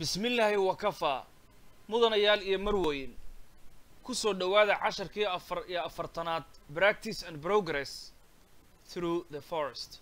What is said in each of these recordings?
bismi illaahi wakafaa mudanayaal iyo marweyn ku soo dhowaada casharkii afar iyo afartanaad practice and progress through the forest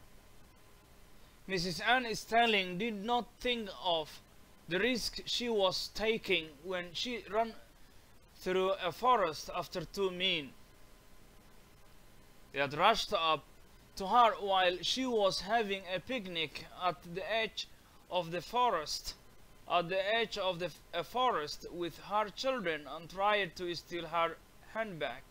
mrs anne stanling did not think of the risk she was taking when she ran through a forest after two men they had rushed up to her while she was having a picnic at the edge of the forest at the edge of the a forest with her children and tried to steal her handbag.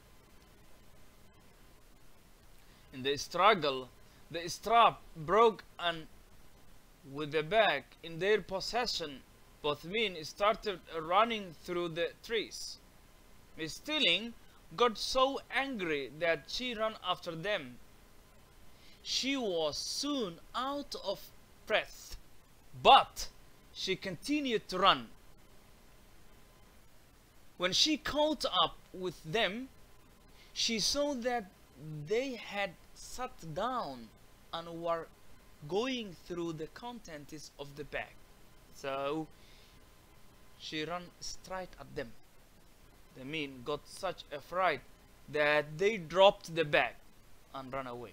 In the struggle, the strap broke and with the bag in their possession, both men started running through the trees. Miss Stilling got so angry that she ran after them. She was soon out of breath, but she continued to run. When she caught up with them, she saw that they had sat down and were going through the contents of the bag. So she ran straight at them. The men got such a fright that they dropped the bag and ran away.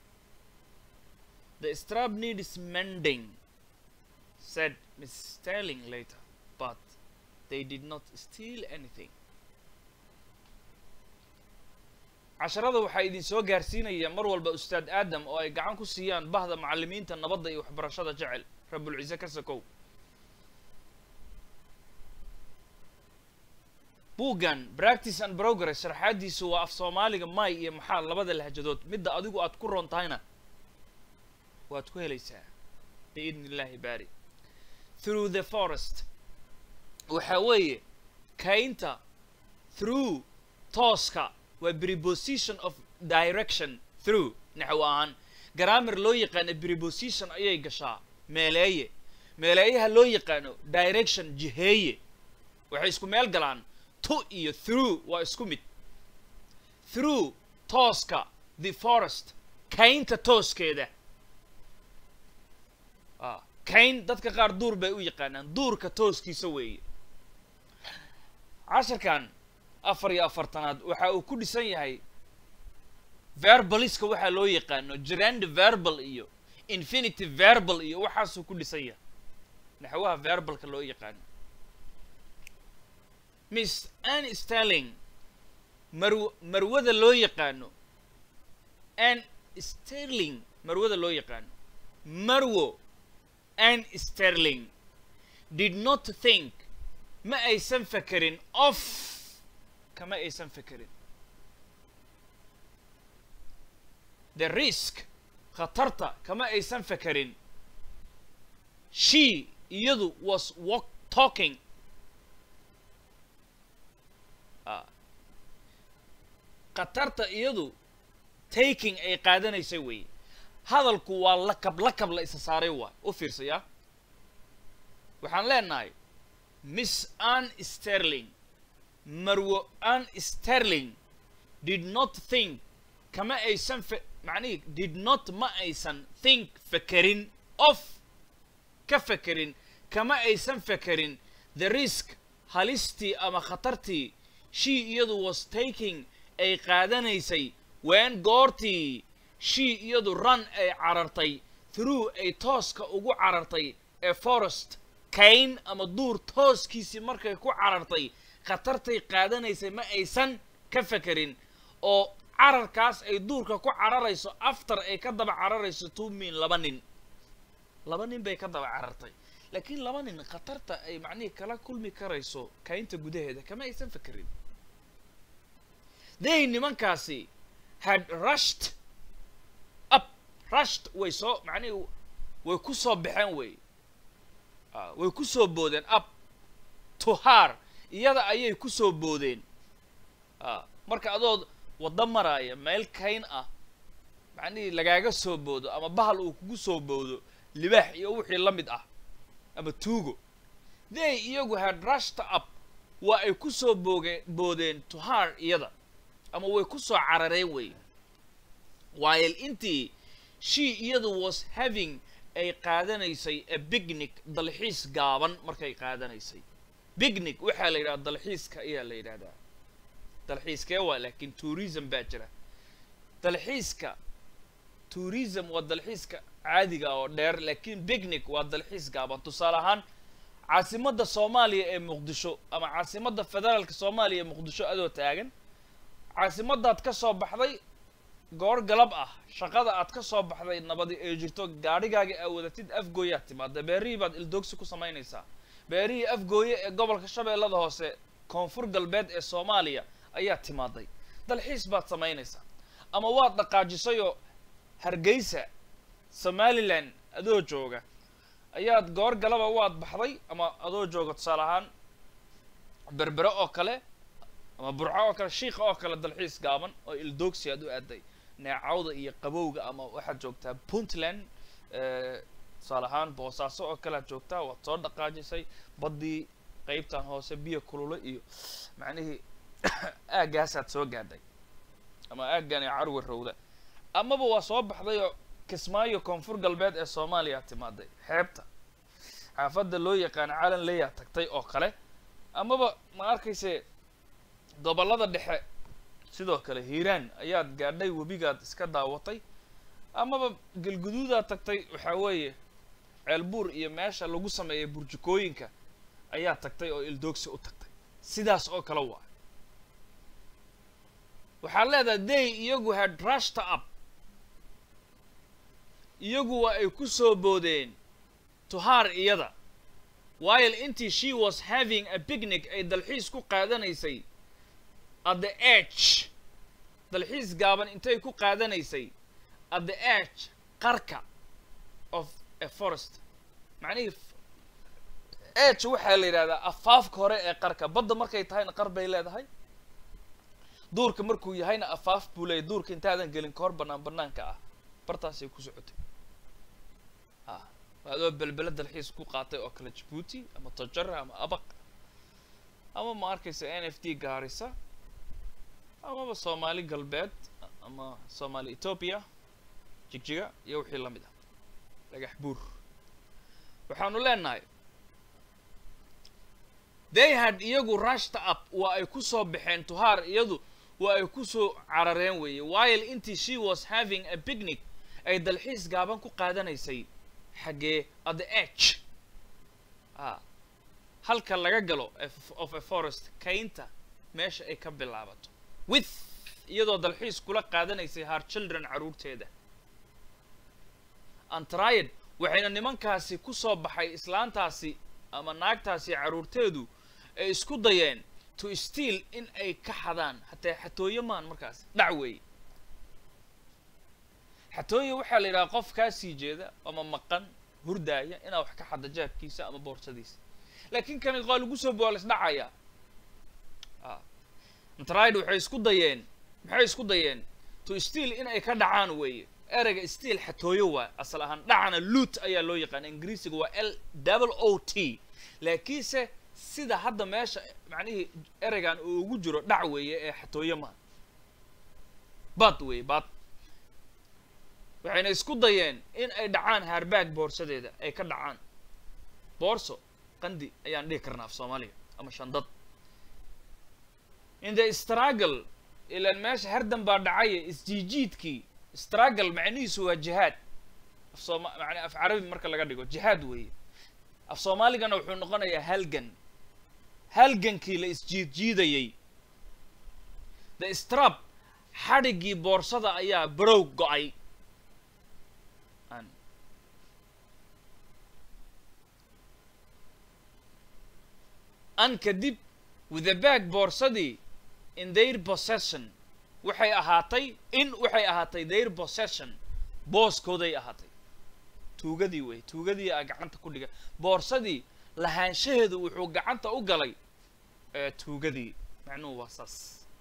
The strap needs mending, said Miss Sterling later, but they did not steal anything. casharada waxaa idin soo gaarsiinaya mar walba ustaad aadam oo ay gacan ku siiyaan bahda macallimiinta nabadda iyo waxbarashada jecel rabulciise ka sakow buuggan practice and progress sharxaadiisu waa af soomaaliga may iyo maxaa labada lahjadood midda adigu aad ku roon tahayna waad ku helaysaa biidni illaahi baari through the forest waxaa weeye kaynta through tooska waa preposition of direction through naxw ahaan garaamar loo yaqaano preposition ayay gashaa meeleeye meeleeyaha loo yaqaano direction jiheeye waxay isku meel galaan to iyo through waa isku mid through tooska the forest kaynta tooskeeda kayn dadka qaar duur bay u yaqaanaan duurka tooskiisa weeye casharkan afar iyo afartanaad waxa uu ku dhisan yahay verbaliska waxaa loo yaqaano gerand verbal iyo infinity verbal iyo waxaasuu ku dhisan yahay naxwaha verbalka loo yaqaano miss anne sterling marw marwada loo yaqaano anne sterling marwada loo yaqaano marwo anne sterling did not think ma aysan fakerin of kama aysan fakerin the risk khatarta kama aysan fakerin she iyadu was walk talking khatarta iyadu taking ay qaadanaysay weeye hadalku waa lakab lakab la isa saaray waa u fiirsaya waxaan leenahay miss anne sterling marwo anne sterling did not think kama aysan fe macnihi did not ma aysan think fekerin of ka fekerin kama aysan fekerin the risk halistii ama khatartii she iyadu was taking ay qaadanaysay ween goortii she iyadu run ay carartay through ay tooska ugu carartay ee forest kayn ama duur tooskiisii markay ku carartay khatartay qaadanaysay ma aysan ka fekerin oo cararkaas ay duurka ku cararayso after ay ka daba cararayso two min laba nin laba nin bay ka daba carartay laakiin laba nin khatarta ay macnihii kala kulmi karayso kaynta gudaheeda kama aysan fekerin they nimankaasi had rushed up rushed way soo macnihii way ku soo baxeen wey way ku soo boodeen up to her iyada ayay ku soo boodeen marka adood waddo maraaya meel kayn ah macnihii lagaaga soo boodo ama bahal uu kugu soo boodo libaax iyo wixii la mid ah ama tuugo they iyagu had rushed up waa ay ku soo booge boodeen to her iyada ama way ku soo carareen wey while intii she iyadu was having ay qaadanaysay a bignic dalxiis gaaban markay qaadanaysay bignic waxaa la yidhahda dalxiiska ayaa la yidhahdaa dalxiiskee waa laakiin tourism baa jira dalxiiska tourism waa dalxiiska caadiga oo dheer laakiin bignic waa dalxiis gaaban tusaale ahaan caasimadda soomaaliya ee muqdisho ama caasimadda federaalka soomaaliya ee muqdisho adoo taagan caasimadaad ka soo baxday goor galab ah shaqada aad ka soo baxday nabadi ee jirto gaadhigaaga aa wadatid afgooyaad timaada beerihii baad ildoogsi ku samaynaysaa beerihii afgooye ee gobolka shabeellada hoose koonfur galbeed ee soomaaliya ayaa timaaday dalxiis baad samaynaysaa ama waad dhaqaajisayoo hargeysa somalilan adoo jooga ayaad goor galaba waad baxday ama adoo jooga tusaale ahaan berbere oo kale ama burco oo kale shiika oo kale dalxiis gaaban oo ildoogsi aad u aaday neecawda iyo qabowga ama waxaad joogtaa puntland tusaale ahaan boosaaso oo kale aad joogtaa waad soo dhaqaajisay baddii qeybtan hoose biyo kulule iyo macnihii aaggaasaad soo gaadhay ama aaggan ee carwi rowda amaba waa soo baxday oo kismaayo koonfur galbeed ee soomaaliya timaaday xeebta xaafadda loo yaqaano calan leyaa tagtay oo kale amaba ma arkayse gobollada dhexe sidoo kale hiiraan ayaad gaadhay webigaad iska daawatay amaba galguduudaad tagtay waxaa weeye ceelbuur iyo meesha lagu sameeyay burjukooyinka ayaa tagtay oo ildoogsi u tagtay sidaas oo kale waa waxaad leedahay they iyagu had rushta up iyagu waa ay ku soo boodeen tuhaar iyada while intii she was having a picnic ay dalxiis ku qaadanaysay at the edge dalxiis gaaban intay ku qaadanaysay at the edge qarka of a forest macnihii edge waxaa la yidhahdaa afaafka hore ee qarka badda markay tahayna qar bay leedahay duurka markuu yahayna afaaf buu leeyahy duurka intaadan gelin kahor bannaan bannaanka ah bartaasay ku socotay a adoo belbele dalxiis ku qaatay oo kale jabuuti ama tojara ama abaq ama ma arkaysa n f d gaarisa amaba soomaali galbeed ama soomaali ethoopia jigjiga iyo wixii la mid ah dhagax buur waxaanu leenahay they had iyagu rushta up waa ay ku soo baxeen tuhaar iyadu waa ay ku soo carareen weeye while intii she was having a picnic ay dalxiis gaaban ku qaadanaysay xaggee at the edge a halka laga galo of a forest kaynta meesha ay ka bilaabato with iyadoo dalxiis kula qaadanaysay haar children carruurteeda antriad waxayna nimankaasi ku soo baxay islaantaasi ama naagtaasi carruurteedu ay isku dayeen to steal in ay ka xadaan hataa xatooyo maan markaas dhac weeye xatooyo waxaa la yidhaha qof kaa sii jeeda ama maqan hurdaaya inaa wax ka xadda jaabkiisa ama boorsadiisa laakiin kani waa lagu soo boolis dhacaya antriad waxay isku dayeen maxay isku dayeen to steal in ay ka dhacaan weeye ereyga stiil xatooyo waa asal ahaan dhacana luut ayaa loo yaqaana ingiriisiga waa l double o t laakiinse sida hadda meesha macnihii ereygan uu ugu jiro dhac weeye ee xatooyo maa bad weeye bad waxayna isku dayeen in ay dhacaan haarbaag boorsadeeda ay ka dhacaan boorso qandi ayaan dhihi karnaa af soomaaliga ama shandad in the struggle ilaan meesha hardan baa dhacaya isjiijiidkii struggle macnihiisu waa jihaad af sooma macnaa af carabi marka laga dhigo jihaad weeye af soomaaligana wuxuu noqonayaa halgan halgankii la isjiidjiidayay the strap xadhiggii boorsada ayaa barow go-ay an kadib with the bag boorsadii in their possession waxay ahaatay in waxay ahaatay their possession booskooday ahaatay tuugadii wey tuugadii a gacanta ku dhiga boorsadii lahaanshaheedu wuxuu gacanta u galay tuugadii macnuhu waa saas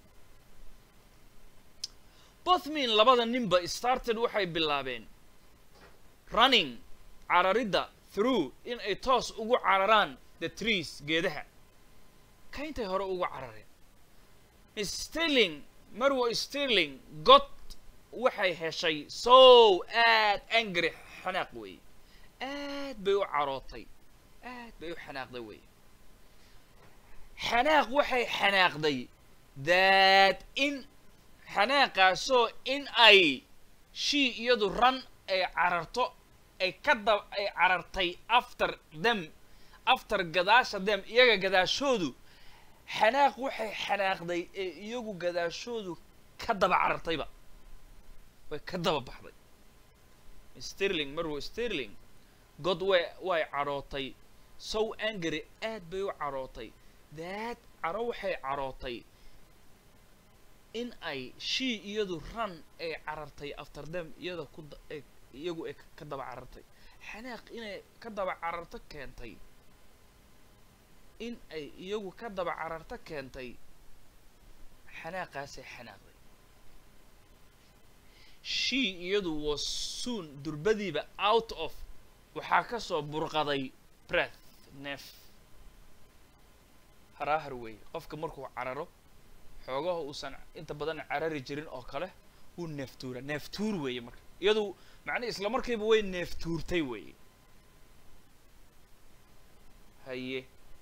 bothmin labada ninba started waxay bilaabeen running cararidda through in ay toos ugu cararaan the trees geedaha kayntay hore ugu carareen stirling marwo stirling god waxay heshay so aad angry xanaaq weeye aad bay u carootay aad bay u xanaaqday weeye xanaaq waxay xanaaqday that in xanaaqaasoo in ay shii iyadu ran ay cararto ay ka dab ay carartay after them after gadaasha them iyaga gadaashoodu xanaaq waxay xanaaqday ee iyagu gadaashoodu ka daba carartayba way ka daba baxday sterling marwo sterling god way way carootay sow angry aad bay u carootay that caro waxay carootay in ay shii iyadu ran ay carartay after them iyada ku da- ay iyagu ay ka daba carartay xanaaq inay ka daba cararto keentay in ay iyagu ka daba cararto keentay xanaaqaasay xanaaqday shii iyadu was soon durbadiiba out of waxaa ka soo burqaday breath neef haraahar weeye qofka markuu cararo xoogaha uusan inta badan carari jirin oo kale wuu neeftuura neeftuur weeye marka iyadu macnihi isla markiiba way neeftuurtay weeye haye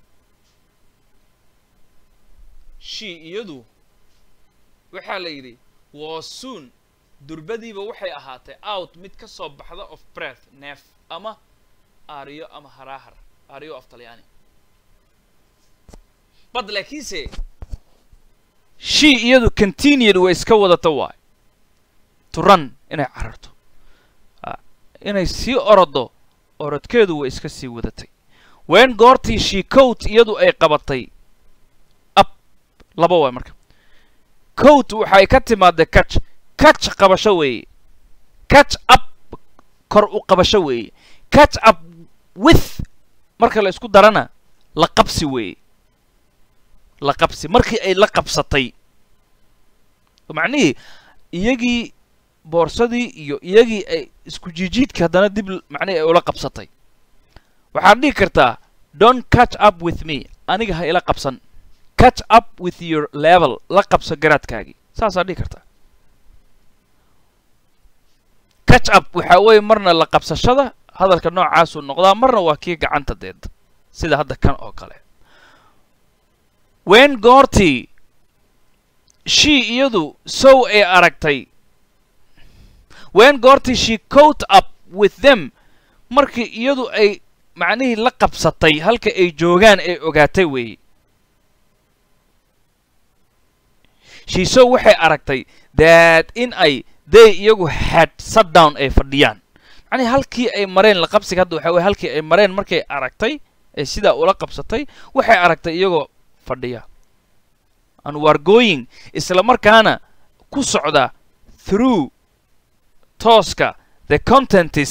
shii iyadu waxaa la yidhi was soon durbadiiba waxay ahaatay out mid ka soo baxda of breath neef ama aariyo ama haraahar aariyo af talyaani bad laakiinse shii iyadu continued way iska wadata waay to run inay cararto Ah, inay sii orodo orodkeedu way iska sii wadatay ween goortii shii coat iyadu ay qabatay up laba waay marka coat waxay ka timaadee catch catch qabasho weeye catch up kor u qabasho weeye catch up with marka la isku darana la qabsi weeye la qabsi markii ay la qabsatay macnihii iyagii boorsadii iyo iyagii ay isku jiijiidka haddana dib l- macnihii ay ula qabsatay waxaad dhihi kartaa don't catch up with me aniga ha ila qabsan catch up with your level la qabso garaadkaagii saasaad dhihi kartaa catch up waxaa weeye marna la qabsashada hadalka noocaasuu noqdaa marna waa kii gacanta deed sida hadda kan oo kale ween goortii shii iyadu sow ay aragtay ween goortii she coat up with them markii iyadu ay macnihii la qabsatay halka ay joogaan ay ogaatay weeye she sow waxay aragtay that in ay they iyagu had sat down ay fadhiyaan macnihi halkii ay mareen la qabsiga hadda waxaa weye halkii ay mareen markay aragtay ay sidaa ula qabsatay waxay aragtay iyagoo fadhiya and were going isla markaana ku socda through tooska the contentis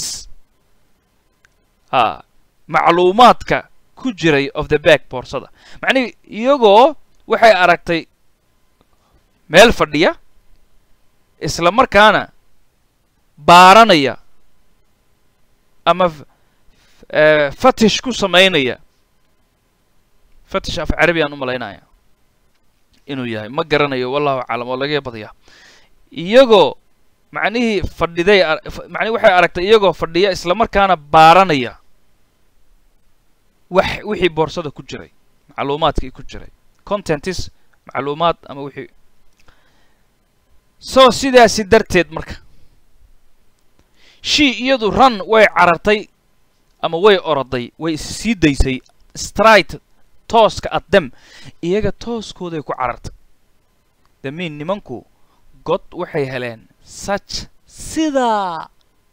a macluumaadka ku jiray of the back boorsada macnihi iyagoo waxay aragtay meel fadhiya isla markaana baaranaya ama f- eh, fatish ku samaynaya fatish af carabiyaan u malaynaya inuu yahay ma garanayo wallahu aclam oo laga badiyaa iyagoo macnihii fadhiday ar- f- macnihi waxay aragtay iyagoo fadhiya isla markaana baaranaya wax wixii boorsada ku jiray macluumaadkii ku jiray contentis macluumaad ama wixii so sidaasi darteed marka shii iyadu run way carartay ama way oroday way is sii daysay straight tooska at them iyaga tooskooday ku carartay damiin nimanku god waxay heleen such sidaa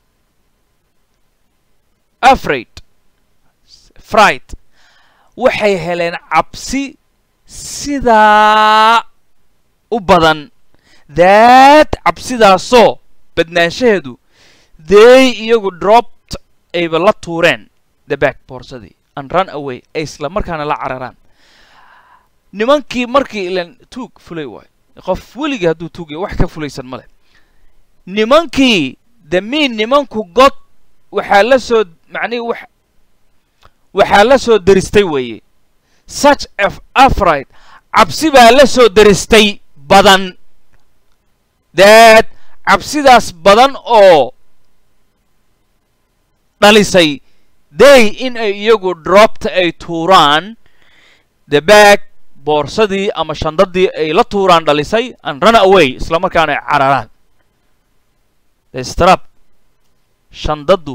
afraid fright waxay heleen cabsi sidaa u badan that cabsidaasoo badnaanshaheedu they iyagu dropped ayba la tuureen the back boorsadii and run away ay isla markaana la cararaan nimankii markii ilan tuug fulay waayo qof weligii hadduu tuugaya wax ka fulaysan ma leh nimankii damiin nimanku god waxaa la soo macnihi wax waxaa la soo deristay weeye such of afright cabsi baa la soo deristay badan that cabsidaas badan oo dhalisay they in ay iyagu dropped ay tuuraan the bag boorsadii ama shandadii ay la tuuraan dhalisay and run away isla markaana ay cararaan the strap shandaddu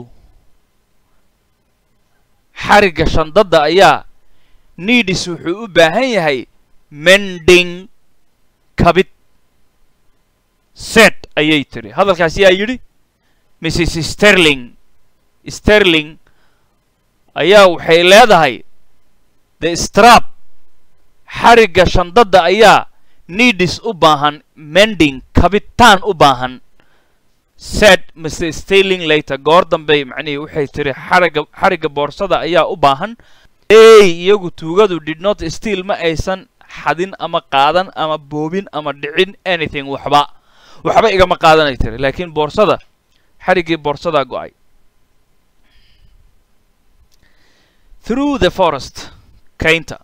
xarigga shandadda ayaa needis wuxuu u baahan yahay mending kabid set ayay tiri hadalkaas yaa yidhi mrs sterling sterling ayaa waxay leedahay the strap xarigga shandadda ayaa needis u baahan mending kabitaan u baahan said mr sterling later goor dambey macnihii waxay tiri xarigga xarigga boorsada ayaa u baahan ey iyagu tuugadu did not steal ma aysan xadin ama qaadan ama boobin ama dhicin anything waxba waxba igama qaadanay tiri laakiin boorsada xariggii boorsadaa go-ay through the forest kaynta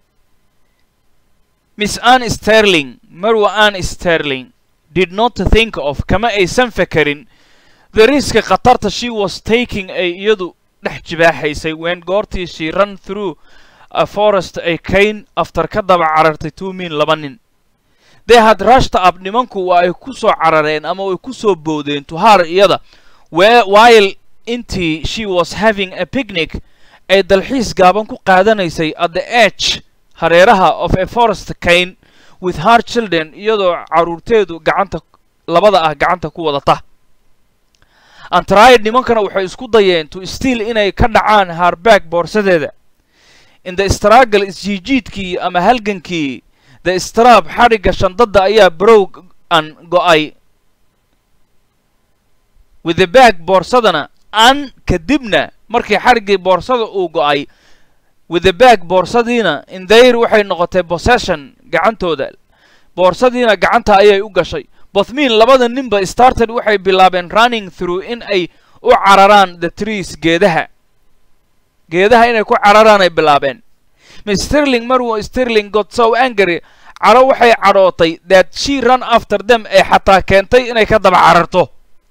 miss ann sterling marwa ann sterling did not think of kama aysan fekerin the risk khatarta she was taking ay iyadu dhex jibaaxaysay when goortii she run through a forest ay kayn after ka daba carartay two min laba nin they had rushed up nimanku waa ay ku soo carareen ama way ku soo boodeen to her iyada while intii she was having a picnic ay dalxiis gaaban ku qaadanaysay at the edge hareeraha of a forest kayn with her children iyadoo carruurteedu gacanta labada ah gacanta ku wadata antried nimankana waxay isku dayeen to stiil inay ka dhacaan harbaag boorsadeeda in the struggle isjiijiidkii ama halgankii the strab xadhigga shandadda ayaa brow an go-ay with the bag boorsadana an kadibna markii xadhiggii boorsada uu go-ay with the bag boorsadiina indayr waxay noqotay possession gacantooda boorsadiina gacanta ayay u gashay bothmin labada ninba started waxay bilaabeen running through in ay u cararaan the trees geedaha geedaha inay ku cararaan ay bilaabeen miss sterling marwo sterling got so angry caro waxay cadhootay that she run after them ee xataa keentay inay ka daba cararto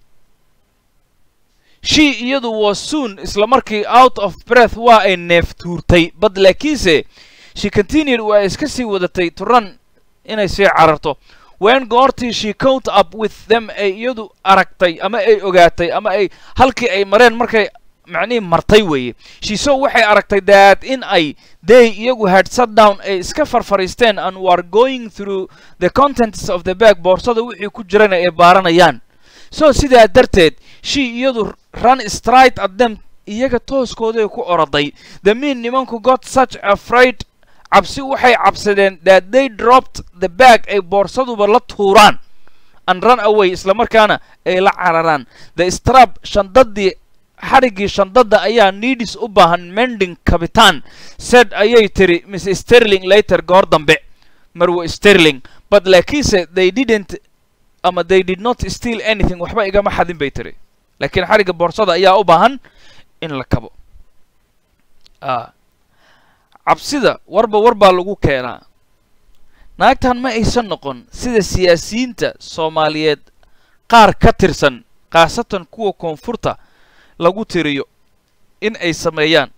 she iyadu was soon isla markii out of breath waa ay neef tuurtay bad laakiinse she continued waa iska sii wadatay to run inay sii cararto when goortii she count up with them ay iyadu aragtay ama ay ogaatay ama ay halkii ay mareen markay macnihii martay weeye shiso waxay aragtay that in ay they iyagu had sat down ay iska farfariisteen and were going through the contents of the bag boorsada wixii ku jirana ay baaranayaan so sidaa darteed she iyadu run straight at them iyaga tooskooday ku oroday the mean nimanku got such afraid cabsi waxay cabsadeen that they dropped the bag ay boorsaduba la tuuraan and run away isla markaana ay la cararaan the strab shandadii xadhiggii shandadda ayaa needis u baahan mending kabitaan said ayay tiri miss sterling later goor dambe marwo sterling but laakiinse they didn't ama they did not steal anything waxba igama xadin bay tiri laakiin xadhigga boorsada ayaa u baahan in la kabo cabsida warba war baa lagu keenaa naagtan ma aysan noqon sida siyaasiyiinta soomaaliyeed qaar ka tirsan khaasatan kuwa koonfurta lagu tiriyo in ay sameeyaan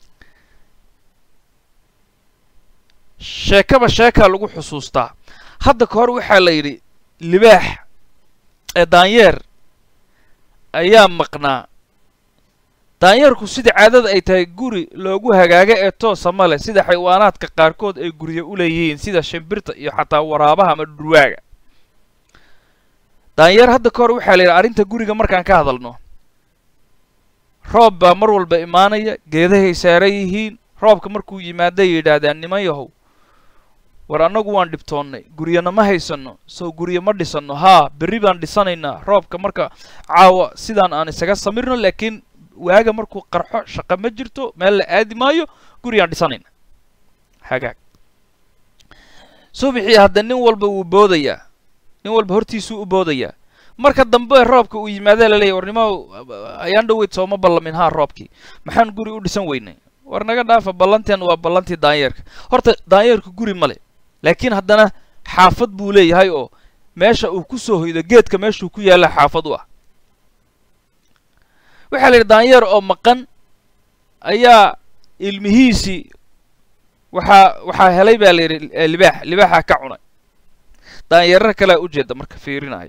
sheekaba sheekaa lagu xusuustaa hadda ka hor waxaa la yidhi libaax ee daanyeer ayaa maqnaa daanyeerku sida caadada ay tahay guri loogu hagaaga ee toosa ma leh sida xaywaanaadka qaarkood ay guryo u leeyihiin sida shimbirta iyo xataa waraabaha ama dhurwaaga daanyeer hadda ka hor waxaa la yidhi arrinta guriga markaan ka hadalno roob baa mar walba imaanaya geedahay saaran yihiin roobka markuu yimaaday yidhaahdaan niman yahow war annagu waan dhibtoonnay guryana ma haysanno sow guryo ma dhisanno haa berri baan dhisanaynaa roobka marka caawa sidaan aan isaga samirno laakiin waaga markuu qarxo shaqo ma jirto meel la aadi maayo guriyaan dhisanayna hagaag subixii hadda nin walba wuu boodayaa nin walba hortiisuu u boodayaa marka dambe roobka uu yimaada laleeyahy warnimo ayaan dhoweyd sooma ballamin haa roobkii maxaan guri u dhisan weynay war naga dhaafa ballanteen waa ballantii daanyeerka horta daanyeerku guri ma le laakiin haddana xaafad buu leeyahay oo meesha uu ku soo hoydo geedka meeshuu ku yaalla xaafad u ah waxaa la yidhi daanyeer oo maqan ayaa ilmihiisii waxaa waxaa helay baa la yidhi eh, libaax libaaxaa ka cunay daanyeerar kalea ujeeda marka fiirinaya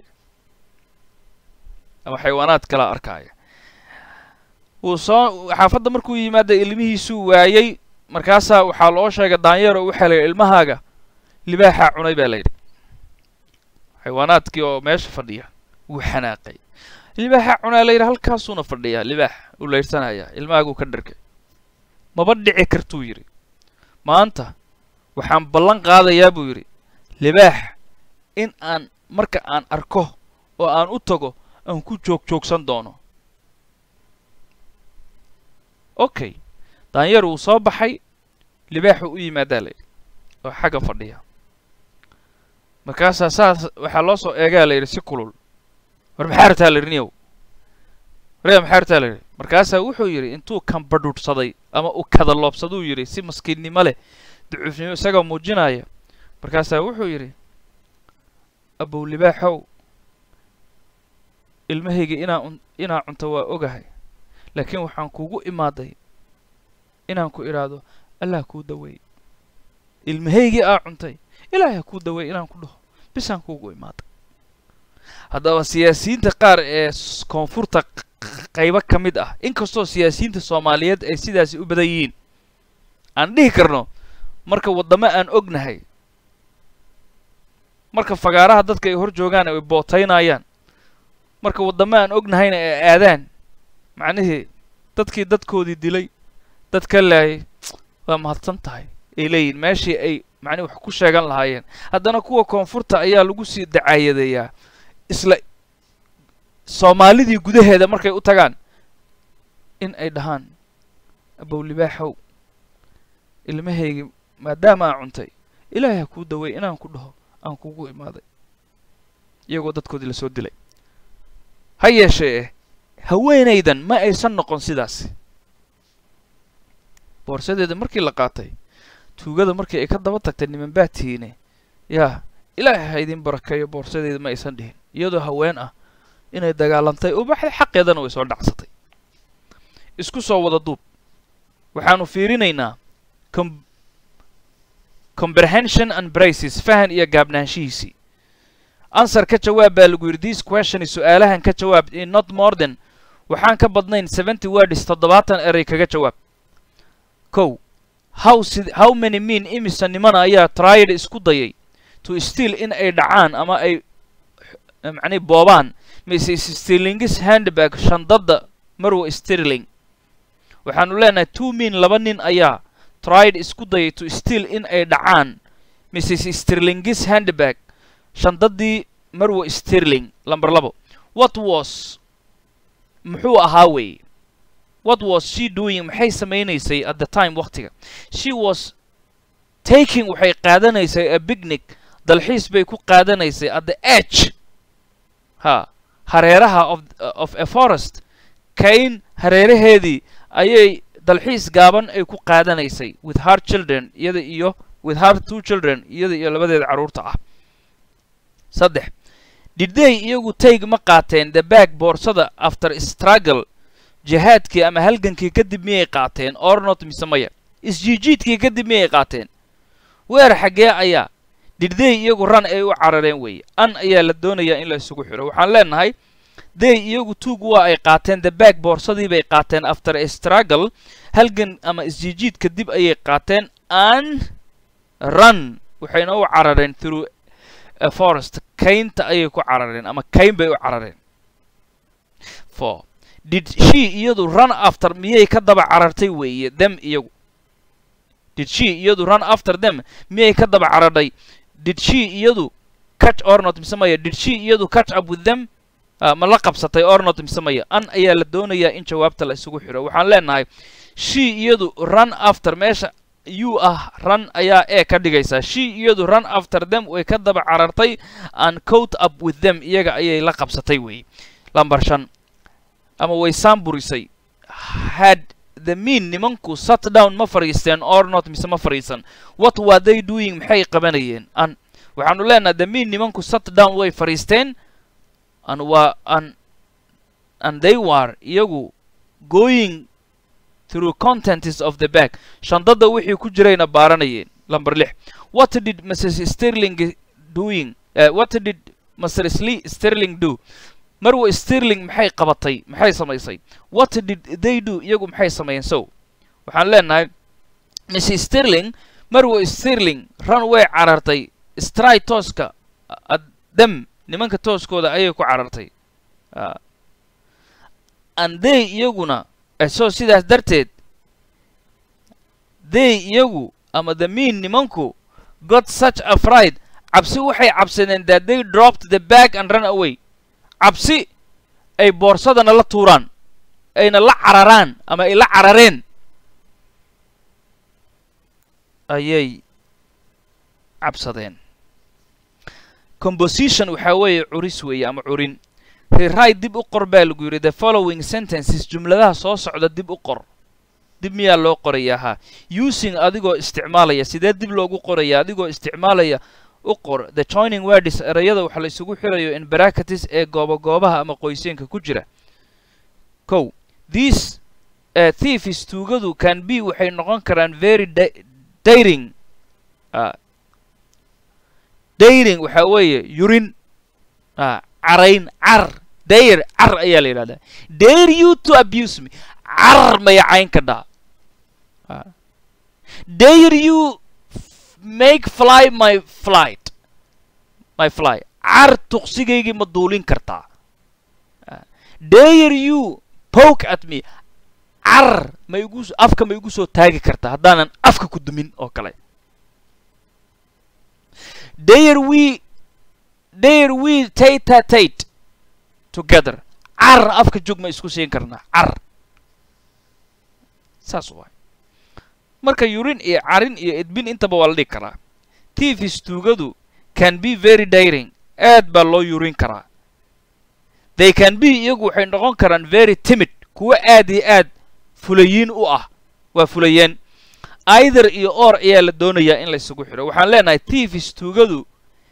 ama xayawaanaad kalea arkaaya wuu soo xaafadda markuu yimaada ilmihiisuu waayey markaasaa waxaa loo sheegay daanyeer oo waxaa la yidhi ilmahaaga libaaxaa cunay baa la yidhi xayawaanaadkii oo meesha fadhiya wuu xanaaqay libaaxaa cunaa la yidhi halkaasuuna fadhiyaa libaax uu laydhsanayaa ilmahaaguu ka dhargay maba dhici kartuu yidhi maanta waxaan ballan qaadayaa buu yidhi libaax in aan marka aan arko oo aan u tago aan ku joog joogsan doono okay daanyeer wuu soo baxay libaaxu u yimaadaa la yidhi oo xagga fadhiya markaasaa saas waxaa loo soo eegaa la yidhi si kulul war maxaa rabtaa la yidhi niyow waryaa maxaa rabtaa la yidhi markaasaa wuxuu yidhi intuu kambadhuudhsaday ama uu kadaloobsaduu yidhi si maskiinnimo leh ducuufnimo isagoo muujinaya markaasaa wuxuu yidhi abow libaaxow ilmahayga inaa un inaa cunto waa ogahay laakiin waxaan kugu imaaday inaan ku idhaahdo allah kuu daweey ilmahaygii aa cuntay ilaahay ha kuu daweey inaan ku dhaho bisaan kuugu imaaday haddaba siyaasiyiinta qaar ee s- koonfurta q- qaybo ka mid ah inkastoo siyaasiyiinta soomaaliyeed ay sidaasi u badan yihiin aan dhihi karno marka waddamo aan ognahay marka fagaaraha dadka ay hor joogaan ay bootaynayaan marka waddamo aan ognahayna ay aadaan macnihii dadkii dadkoodii dilay dad ka laayay waa mahadsan tahay ay leeyihin meeshii ay macnihi wax ku sheegan lahaayeen haddana kuwa koonfurta ayaa lagu sii dacaayadeeyaa isla soomaalidii gudaheeda markay u tagaan in ay dhahaan abow libaaxow ilmahaygii maadaama aa cuntay ilaahay ha kuu daweey inaan ku dhaho aan kugu imaaday iyagoo dadkoodii lasoo dilay ha yeeshee eh haweenaydan ma aysan noqon sidaasi boorsadeeda markii la qaatay tuugada markii ay ka daba tagtay niman baa tiine yaa ilaahay ha idin barakeeyo boorsadeeda ma aysan dhihin iyadoo haween ah inay dagaalantay u baxday xaqeedana way soo dhacsatay isku soo wada duub waxaanu fiirinaynaa com comprehension and braces fahan iyo gaabnaanshihiisii answer ka jawaab baa lagu yidhi this question su-aalahan ka jawaab in not more than waxaan ka badnayn seventy words toddobaatan eray kaga jawaab kow how sid how many mean imisa nimana ayaa tried isku dayay to steal in ay dhacaan ama ay macnihi boobaan mise stirlingis handbag shandada marwa stirling waxaanu leenahay two mean laba nin ayaa tried isku dayay to steal in ay dhacaan mrs stirlingis handbag shandadii marwa stirling lamber labo what was muxuu ahaa weeye what was she doing maxay samaynaysay at the time waktiga she was taking waxay qaadanaysay a picnic dalxiis bay ku qaadanaysay at the edge ha hareeraha of of a forest kayn hareeraheedii ayay dalxiis gaaban ay ku qaadanaysay with her children iyada iyo with her two children iyada iyo labadeeda carruurta ah saddex didday iyagu tayg ma qaateen the bag boorsada after struggle jihaadkii ama halgankii kadib miyay qaateen ornot mise maya isjiijiidkii kadib miyay qaateen weer xaggee ayaa didday iyagu ran ay u carareen weeye an ayaa la doonayaa in la isugu xidho waxaan leenahay day iyagu tuug waa ay qaateen the bag boorsadii bay qaateen after a struggle halgan ama isjiijiid kadib ayay qaateen an run waxayna u carareen through a forest kaynta ayay ku carareen ama kayn bay u carareen four did she iyadu run after miyay ka daba carartay weeye them iyagu did she iyadu run after them miyay ka daba cararhay did she iyadu catch or not mise maya did she iyadu catch up with them ma la qabsatay or not mise maya an ayaa la doonayaa in jawaabta la isugu xidho waxaan leenahay she iyadu run after meesha you ah run ayaa ee ka dhigaysaa she iyadu run after them way ka daba carartay and coat up with them iyaga ayay la qabsatay weeye lamber shan ama way saamburisay had the mean nimanku sat down ma fadhiisteen or not mise ma fadhiisan what were they doing maxay qabanayeen an waxaanu leenahay the mean nimanku sat down way fadhiisteen an waa an and they were iyagu going through contents of the bag shandada wixii ku jirayna baaranayeen number lix what did mrs sterling doing uh, what did mr Sli sterling do marwa sterling maxay qabatay maxay samaysay what did they do iyagu maxay sameeyeen so waxaan leenahay mrs sterling marwa sterling run way carartay stry tooska dem nimanka tooskooda ayay ku carartay and they iyaguna so sidaas darteed they iyagu ama the mean nimanku got such a fright cabsi waxay cabsadeen that they dropped the bag and run away cabsi ay boorsadana la tuuraan ayna la cararaan ama ay la carareen ayay cabsadeen composition waxaa weeye curis weeye ama curin rewrite dib u qor baa lagu yidhi the following sentences jumladaha soo socda dib u qor dib miyaa loo qoraya ha using adigoo isticmaalaya sidee dib loogu qoraya adigoo isticmaalaya u qor the joining words erayada waxa la isugu xirayo in bracketis ee gooba goobaha ama qoyseenka ku jira kow these uh, thieves tuugadu can be waxay noqon karaan very daring uh, daring waxaa weeye yurin uh, carayn car dayr car ayaa la yidhahdaa dare you to abuse me car maya cayn ka dhaa dare you make fly my flight my fly car tuqsigaygii ma duulin kartaa dare you poke at me car ma igu afka ma igu soo taagi kartaa haddaanan afka ku dumin oo kale dare we dare we tata tate together car afka jog ma isku siin karnaa car saas waay marka yurin iyo carin iyo edbin intaba waa la dhigi karaa tvs tuugadu can be very daring aad baa loo yurin karaa they can be iyagu waxay noqon karaan very timid kuwa aad iyo aad fulayiin u ah waa fulayeen either iyo or ayaa la doonayaa in la isugu xidho waxaan leenahay tvs tuugadu